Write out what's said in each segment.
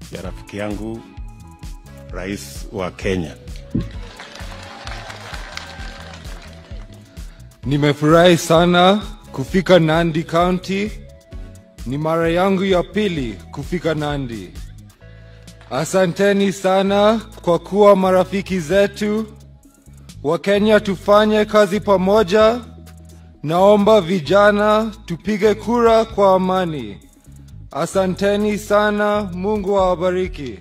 ya rafiki yangu rais wa Kenya. Nimefurahi sana kufika Nandi County. Ni mara yangu ya pili kufika Nandi. Asanteni sana kwa kuwa marafiki zetu. Wakenya tufanye kazi pamoja. Naomba vijana tupige kura kwa amani. Asanteni sana, Mungu awabariki.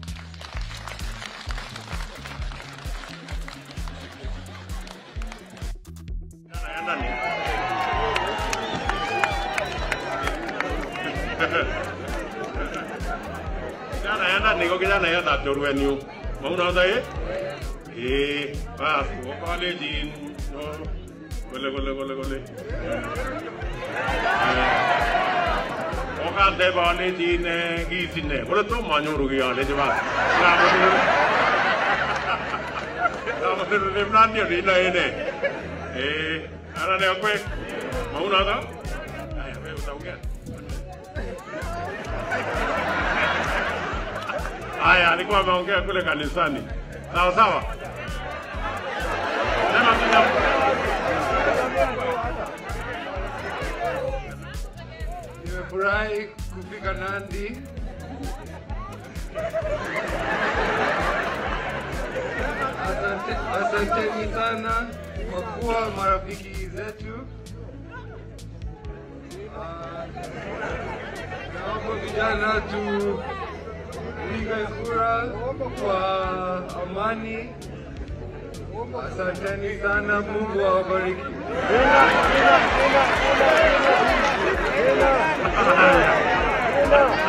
Kijana yana niko kijana yana chorwenyu. Mauna sahi? Eh, bas, wo college no. Gole gole gole gole. Oka de bale din gi sinne. Bole to manyoru gi ale jaba. Na mo. Na mo ne mnan ni ni na ene. Eh, ara ne okwe. Mauna da? Aya, we utaongea. Haya, alikuwa ameongea kule kanisani. Sawa sawa. Sema kija. Nimefurahi kufika Nandi. Asante, asanteni sana kwa kuwa marafiki zetu. Ah, Naomba vijana tupige kura kwa amani. Asanteni sana, Mungu awabariki. Haya.